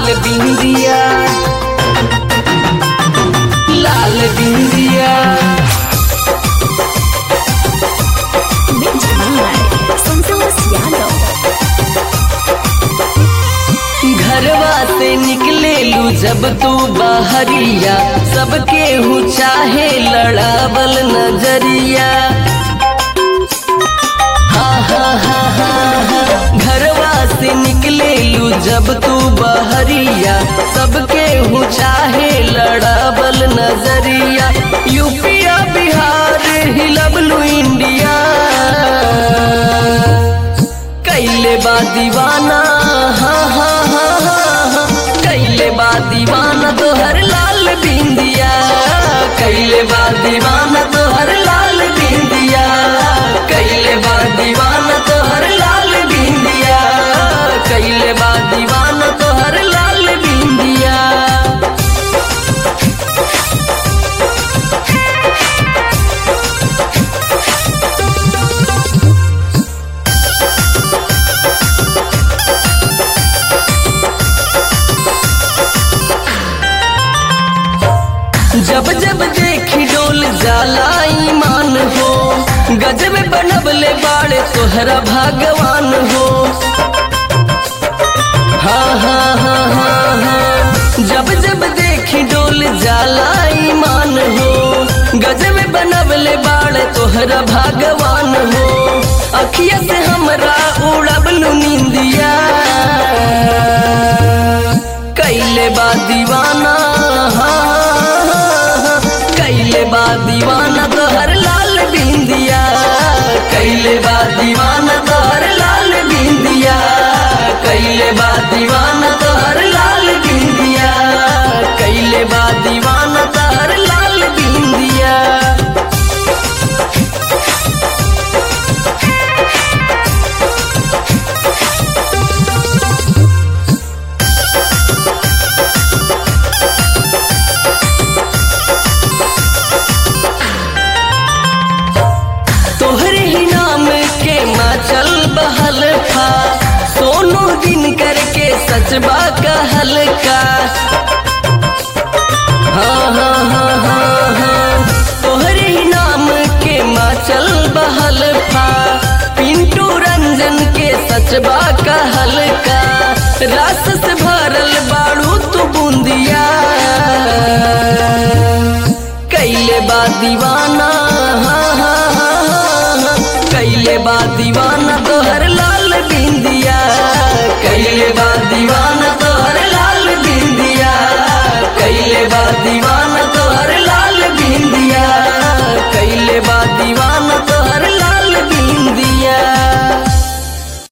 लाल बिंदिया लाल बिंदिया Mixed by Santosh Yadav. घरवा से निकले लू जब तू बाहरिया सबके हूँ चाहे लड़ावल नजरिया हा हा हा हा हा घरवा से निकले लू जब तू बहरिया सबके हूँ चाहे लड़ावल नजरिया यूपिया बिहार हिलबलू इंडिया कैले बा दीवाना हाँ हाँ हाँ हाँ हाँ कैले बा दीवाना तोहर लाल बिंदिया कैले बा दीवाना तोहर लाल बिंदिया कैले बा दीवाना तोहर लाल बिंदिया कैले बा दीवाना तोहर लाल बिंदिया जब जब देखी डोल जाला ईमान हो गजब बनबले बाड़े तोहरा भगवान हो हाँ हाँ हाँ हाँ हाँ जब जब देखी डोल जाला ईमान हो गजब बनबले बाड़े तोहरा भगवान हो अखिया से हमरा उड़बलू निंदिया कैले बा दीवाना हाँ, कैले बा दीवाना तोहर लाल बिंदिया कैले बा दीवाना तोहर लाल बिंदिया कैले बा दीवाना तोहर लाल बिंदिया कैले बा दीवाना तोहर लाल बिंदिया तोहरे ही नाम के माचल बहल था सोनू दिन करके सचबा कहल का हाँ हाँ हाँ हाँ हाँ तोहरे ही नाम के माचल बहल था पिंटू रंजन के सचबा कहल का रस से भरल बाड़ू तू बूंदिया कैले बा दीवाना